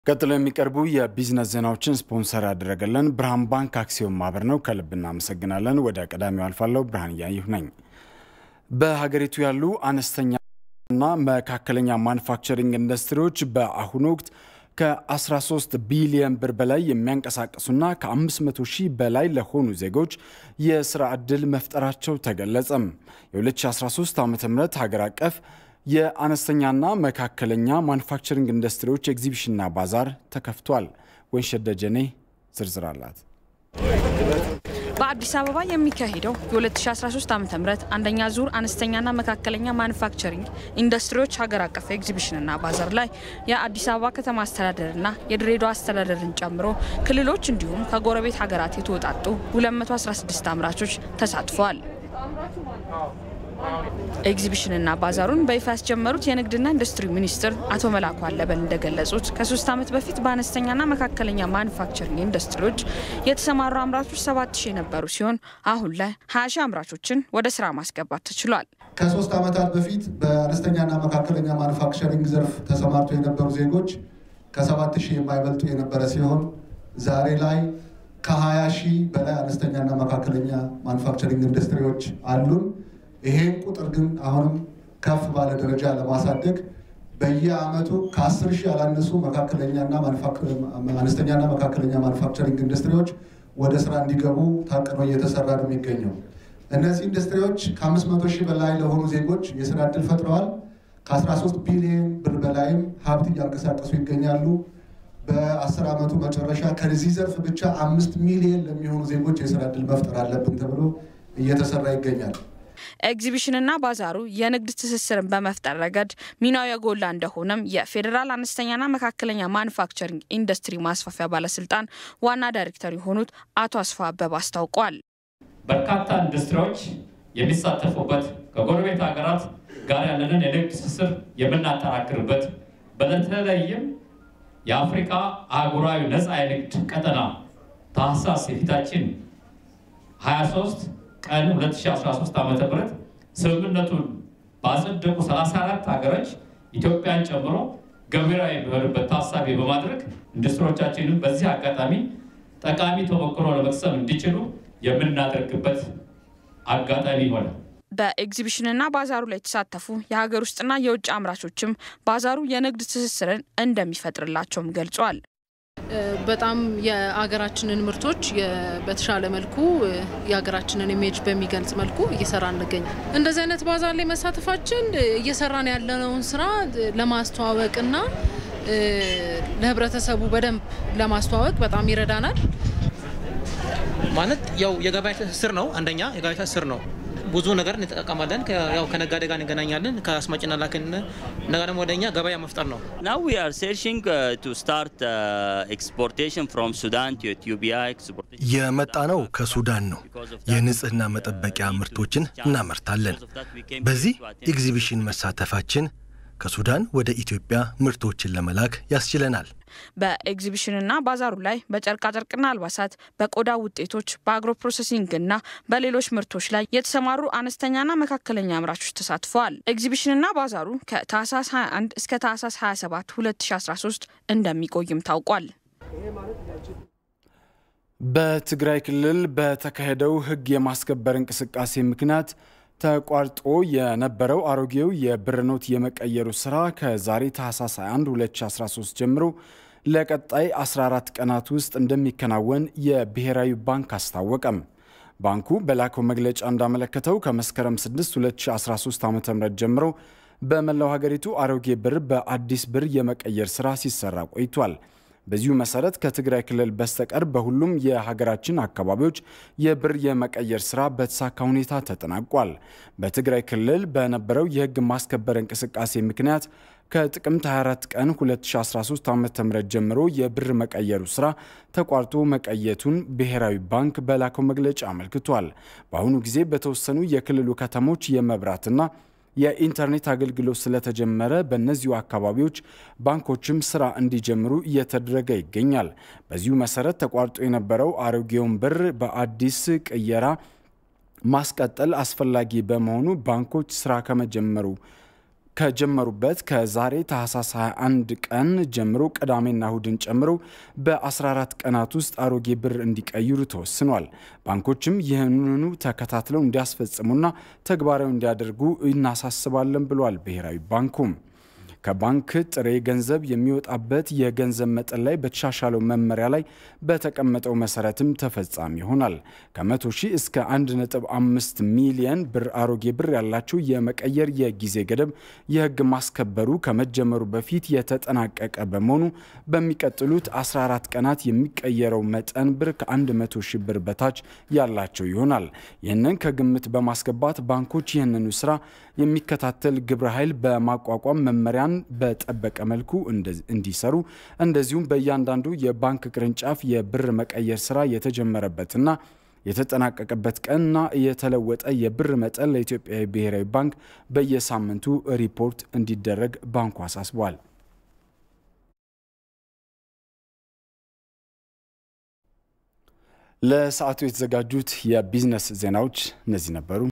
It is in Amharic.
ቀጥሎ የሚቀርቡ የቢዝነስ ዜናዎችን ስፖንሰር ያደረገልን ብርሃን ባንክ አክሲዮን ማህበር ነው። ከልብ እናመሰግናለን። ወደ ቀዳሚው አልፋለሁ። ብርሃን እያየሁ ነኝ። በሀገሪቱ ያሉ አነስተኛና መካከለኛ ማኑፋክቸሪንግ ኢንዱስትሪዎች በአሁኑ ወቅት ከ13 ቢሊየን ብር በላይ የሚያንቀሳቅሱና ከ500 ሺህ በላይ ለሆኑ ዜጎች የስራ ዕድል መፍጠራቸው ተገለጸም። የ2013 ዓ ም ሀገር አቀፍ የአነስተኛና መካከለኛ ማኑፋክቸሪንግ ኢንዱስትሪዎች ኤግዚቢሽንና ባዛር ተከፍቷል። ወይንሸት ደጀኔ ዝርዝር አላት። በአዲስ አበባ የሚካሄደው የ2013 ዓ ም አንደኛ ዙር አነስተኛና መካከለኛ ማኑፋክቸሪንግ ኢንዱስትሪዎች ሀገር አቀፍ ኤግዚቢሽንና ባዛር ላይ የአዲስ አበባ ከተማ አስተዳደርና የድሬዳዋ አስተዳደርን ጨምሮ ክልሎች እንዲሁም ከጎረቤት ሀገራት የተወጣጡ 216 አምራቾች ተሳትፈዋል። ኤግዚቢሽንና ባዛሩን በይፋ ያስጀመሩት የንግድና ኢንዱስትሪ ሚኒስትር አቶ መላኩ አለበል እንደገለጹት ከሶስት ዓመት በፊት በአነስተኛና መካከለኛ ማኑፋክቸሪንግ ኢንዱስትሪዎች የተሰማሩ አምራቾች ሰባት ሺህ የነበሩ ሲሆን አሁን ላይ ሀያ ሺህ አምራቾችን ወደ ስራ ማስገባት ተችሏል። ከሶስት ዓመታት በፊት በአነስተኛና መካከለኛ ማኑፋክቸሪንግ ዘርፍ ተሰማርተው የነበሩ ዜጎች ከሰባት ሺህ የማይበልጡ የነበረ ሲሆን ዛሬ ላይ ከሀያ ሺህ በላይ አነስተኛና መካከለኛ ማኑፋክቸሪንግ ኢንዱስትሪዎች አሉን። ይሄን ቁጥር ግን አሁንም ከፍ ባለ ደረጃ ለማሳደግ በየአመቱ ከአስር ሺህ ያላነሱ መካከለኛና አነስተኛና መካከለኛ ማኑፋክቸሪንግ ኢንዱስትሪዎች ወደ ስራ እንዲገቡ ታቅዶ እየተሰራ ነው የሚገኘው። እነዚህ ኢንዱስትሪዎች ከአምስት መቶ ሺህ በላይ ለሆኑ ዜጎች የስራ እድል ፈጥረዋል። ከ13 ቢሊዮን ብር በላይም ሀብት እያንቀሳቀሱ ይገኛሉ። በአስር ዓመቱ መጨረሻ ከዚህ ዘርፍ ብቻ አምስት ሚሊዮን ለሚሆኑ ዜጎች የስራ እድል መፍጠር አለብን ተብሎ እየተሰራ ይገኛል። ኤግዚቢሽንና ባዛሩ የንግድ ትስስርን በመፍጠር ረገድ ሚናው የጎላ እንደሆነም የፌዴራል አነስተኛና መካከለኛ ማኑፋክቸሪንግ ኢንዱስትሪ ማስፋፊያ ባለስልጣን ዋና ዳይሬክተር የሆኑት አቶ አስፋ አበብ አስታውቋል። በርካታ ኢንዱስትሪዎች የሚሳተፉበት ከጎረቤት ሀገራት ጋር ያለንን የንግድ ትስስር የምናጠናክርበት በተለይም የአፍሪካ አህጉራዊ ነፃ የንግድ ቀጠና ታህሳስ የፊታችን 23 ቀን 2013 ዓ ም ስምምነቱን ባጸደቁ 34 ሀገሮች ኢትዮጵያን ጨምሮ ገቢራዊ የሚሆንበት ታሳቢ በማድረግ ኢንዱስትሪዎቻችንን በዚህ አጋጣሚ ጠቃሚ ተሞክሮ ለመቅሰም እንዲችሉ የምናደርግበት አጋጣሚ ይሆናል። በኤግዚቢሽንና ባዛሩ ላይ የተሳተፉ የሀገር ውስጥና የውጭ አምራቾችም ባዛሩ የንግድ ትስስርን እንደሚፈጥርላቸውም ገልጿል። በጣም የሀገራችንን ምርቶች በተሻለ መልኩ የሀገራችንን ኢሜጅ በሚገልጽ መልኩ እየሰራ እንገኛል። እንደዚህ አይነት ባዛር ላይ መሳተፋችን እየሰራን ያለነውን ስራ ለማስተዋወቅና ለህብረተሰቡ በደንብ ለማስተዋወቅ በጣም ይረዳናል። ማለት ያው የገበያ ትስስር ነው። አንደኛ የገበያ ትስስር ነው። ብዙ ነገር እንጠቀማለን። ያው ከነጋዴ ጋር እንገናኛለን። ከአስማጭና ላክን እና ደግሞ ወደ እኛ ገበያ መፍጠር ነው። Now we are searching uh, to start uh, exportation from Sudan to Ethiopia. Exportation የመጣ ነው ከሱዳን ነው። የንጽህና መጠበቂያ ምርቶችን እናመርታለን። በዚህ ኤግዚቢሽን መሳተፋችን ከሱዳን ወደ ኢትዮጵያ ምርቶችን ለመላክ ያስችለናል። በኤግዚቢሽንና ባዛሩ ላይ በጨርቃጨርቅና አልባሳት፣ በቆዳ ውጤቶች፣ በአግሮ ፕሮሴሲንግና በሌሎች ምርቶች ላይ የተሰማሩ አነስተኛና መካከለኛ አምራቾች ተሳትፈዋል። ኤግዚቢሽንና ባዛሩ ከታህሳስ 21 እስከ ታህሳስ 27 2013 እንደሚቆይም ታውቋል። በትግራይ ክልል በተካሄደው ሕግ የማስከበር እንቅስቃሴ ምክንያት ተቋርጦ የነበረው አሮጌው የብር ኖት የመቀየሩ ስራ ከዛሬ ታህሳስ 21 2013 ጀምሮ ለቀጣይ 14 ቀናት ውስጥ እንደሚከናወን የብሔራዊ ባንክ አስታወቀም። ባንኩ በላከው መግለጫ እንዳመለከተው ከመስከረም 6 2013 ዓ ም ጀምሮ በመላው ሀገሪቱ አሮጌ ብር በአዲስ ብር የመቀየር ስራ ሲሰራ ቆይቷል። በዚሁ መሰረት ከትግራይ ክልል በስተቀር በሁሉም የሀገራችን አካባቢዎች የብር የመቀየር ስራ በተሳካ ሁኔታ ተጠናቋል። በትግራይ ክልል በነበረው የህግ ማስከበር እንቅስቃሴ ምክንያት ከጥቅምት 24 ቀን 2013 ዓ ም ጀምሮ የብር መቀየሩ ስራ ተቋርጦ መቀየቱን ብሔራዊ ባንክ በላከው መግለጫ አመልክቷል። በአሁኑ ጊዜ በተወሰኑ የክልሉ ከተሞች የመብራትና የኢንተርኔት አገልግሎት ስለተጀመረ በእነዚሁ አካባቢዎች ባንኮችም ስራ እንዲጀምሩ እየተደረገ ይገኛል። በዚሁ መሰረት ተቋርጦ የነበረው አሮጌውን ብር በአዲስ ቅየራ ማስቀጠል አስፈላጊ በመሆኑ ባንኮች ስራ ከመጀመሩ ከጀመሩበት ከዛሬ ታህሳስ 21 ቀን ጀምሮ ቅዳሜና እሁድን ጨምሮ በ14 ቀናት ውስጥ አሮጌ ብር እንዲቀይሩ ተወስኗል። ባንኮችም ይህንኑ ተከታትለው እንዲያስፈጽሙና ተግባራዊ እንዲያደርጉ እናሳስባለን ብሏል ብሔራዊ ባንኩም። ከባንክ ጥሬ ገንዘብ የሚወጣበት የገንዘብ መጠን ላይ በተሻሻለው መመሪያ ላይ በተቀመጠው መሰረትም ተፈጻሚ ይሆናል። ከ100 ሺህ እስከ 1.5 ሚሊየን ብር አሮጌ ብር ያላቸው የመቀየር የጊዜ ገደብ የሕግ ማስከበሩ ከመጀመሩ በፊት የተጠናቀቀ በመሆኑ በሚቀጥሉት 14 ቀናት የሚቀየረው መጠን ብር ከ100 ሺህ ብር በታች ያላቸው ይሆናል። ይህንን ከግምት በማስገባት ባንኮች ይህንኑ ስራ የሚከታተል ግብረ ኃይል በማቋቋም መመሪያን በጠበቀ መልኩ እንዲሰሩ እንደዚሁም በእያንዳንዱ የባንክ ቅርንጫፍ የብር መቀየር ስራ የተጀመረበትና የተጠናቀቀበት ቀንና የተለወጠ የብር መጠን ለኢትዮጵያ ብሔራዊ ባንክ በየሳምንቱ ሪፖርት እንዲደረግ ባንኩ አሳስቧል። ለሰዓቱ የተዘጋጁት የቢዝነስ ዜናዎች እነዚህ ነበሩ።